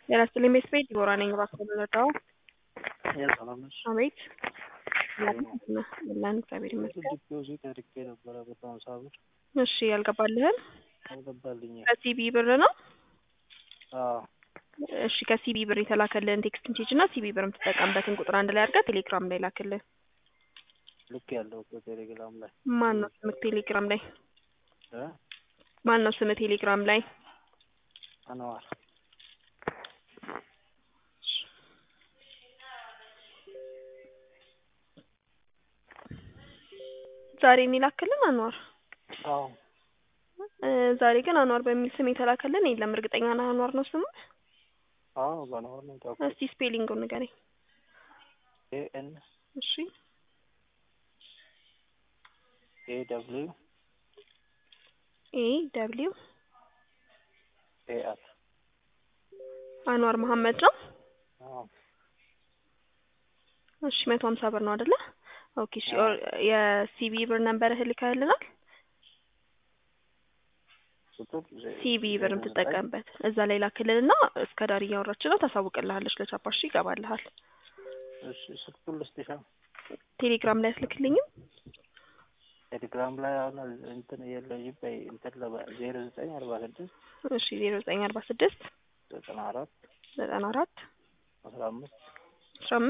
ጤና ይስጥልኝ ቤት ቤት ዲቦራ ነኝ። እባክዎ ልረዳዎ? ሰላም ነሽ? አቤት ለን እግዚአብሔር ይመስገን። ዲፖዚት አድርጌ ነበረ መቶ ሀምሳ ብር እሺ ያልገባልህን አልገባልኝም። ከሲቢ ብር ነው? አዎ እሺ ከሲቢ ብር የተላከልህን ቴክስት ሜሴጅ እና ሲቢ ብር የምትጠቀምበትን ቁጥር አንድ ላይ አድርገህ ቴሌግራም ላይ ላክልህ። ልክ ያለው እኮ ቴሌግራም ላይ ማን ነው ስምህ ቴሌግራም ላይ? እ ማን ነው ስምህ ቴሌግራም ላይ? አንዋር ዛሬ የሚላክልን አንዋር አዎ እ ዛሬ ግን አንዋር በሚል ስም የተላከልን የለም። እርግጠኛ ነህ አንዋር ነው ስሙ? አዎ በአንዋር ነው ታውቁ እስቲ ስፔሊንጉን ንገረኝ። ኤ ኤን እሺ ኤ ደብሊው ኤ ደብሊው ኤ አር አንዋር መሐመድ ነው። አዎ እሺ መቶ ሀምሳ ብር ነው አይደለ? ኦኬ እሺ ኦር- የሲቢ ብር ነንበርህ ልከህልናል? ቁጥር ዜ- ሲቢ ብር ዜሮ ዘጠኝ የምትጠቀምበት እዛ ላይ ላክልንና እስከ ዳር እያወራች ነው ታሳውቅልሃለች። ለቻፓሽ ይገባልሃል። እሺ ስልኩን ልስጥሻ ቴሌግራም ላይ አትልክልኝም? ቴሌግራም ላይ አሁን እንትን የለኝም በይ እንትን ለባ ዜሮ ዘጠኝ አርባ ስድስት እሺ ዜሮ ዘጠኝ አርባ ስድስት ዘጠና አራት ዘጠና አራት አስራ አምስት አስራ